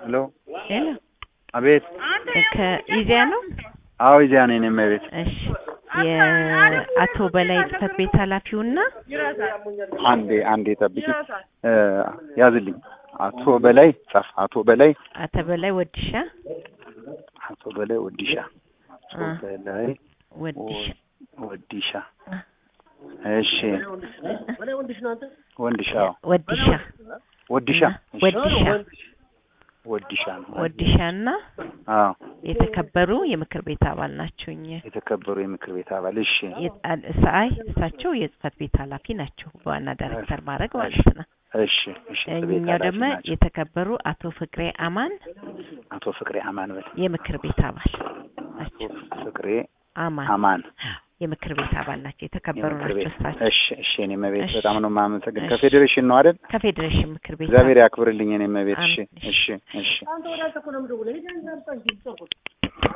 ሄሎ ሄሎ አቤት። ከኢዜአ ነው? አዎ ይዚያ ነኝ እኔም ቤት። እሺ የአቶ በላይ ጽህፈት ቤት ኃላፊውና አንዴ አንዴ ጠብቂ እ ያዝልኝ። አቶ በላይ ጻፍ። አቶ በላይ አቶ በላይ ወዲሻ አቶ በላይ ወዲሻ አቶ አ በላይ ወዲሻ ወዲሻ እሺ ወንድሻ ወዲሻ ወዲሻ እሺ። ወዲሻ ወዲሻ ነው። ወዲሻና አዎ የተከበሩ የምክር ቤት አባል ናቸው። እኛ የተከበሩ የምክር ቤት አባል እሺ። የጣል ሰአይ እሳቸው የጽህፈት ቤት ኃላፊ ናቸው፣ በዋና ዳይሬክተር ማድረግ ማለት ነው። እሺ እሺ። ቤት እኛው ኃላፊ ደግሞ ናቸው። የተከበሩ አቶ ፍቅሬ አማን አቶ ፍቅሬ አማን በል የምክር ቤት አባል አቶ ናቸው። ፍቅሬ አማን አማን የምክር ቤት አባል ናቸው። የተከበሩ የምክር ናቸው ቤት እሳቸው እሺ እሺ። እኔ መቤት እሺ። በጣም ነው የማመሰግን። እሺ። ከፌዴሬሽን ነው አይደል? ከፌዴሬሽን ምክር ቤት እግዚአብሔር ያክብርልኝ። እኔ መቤት እሺ አሜን። እሺ እሺ።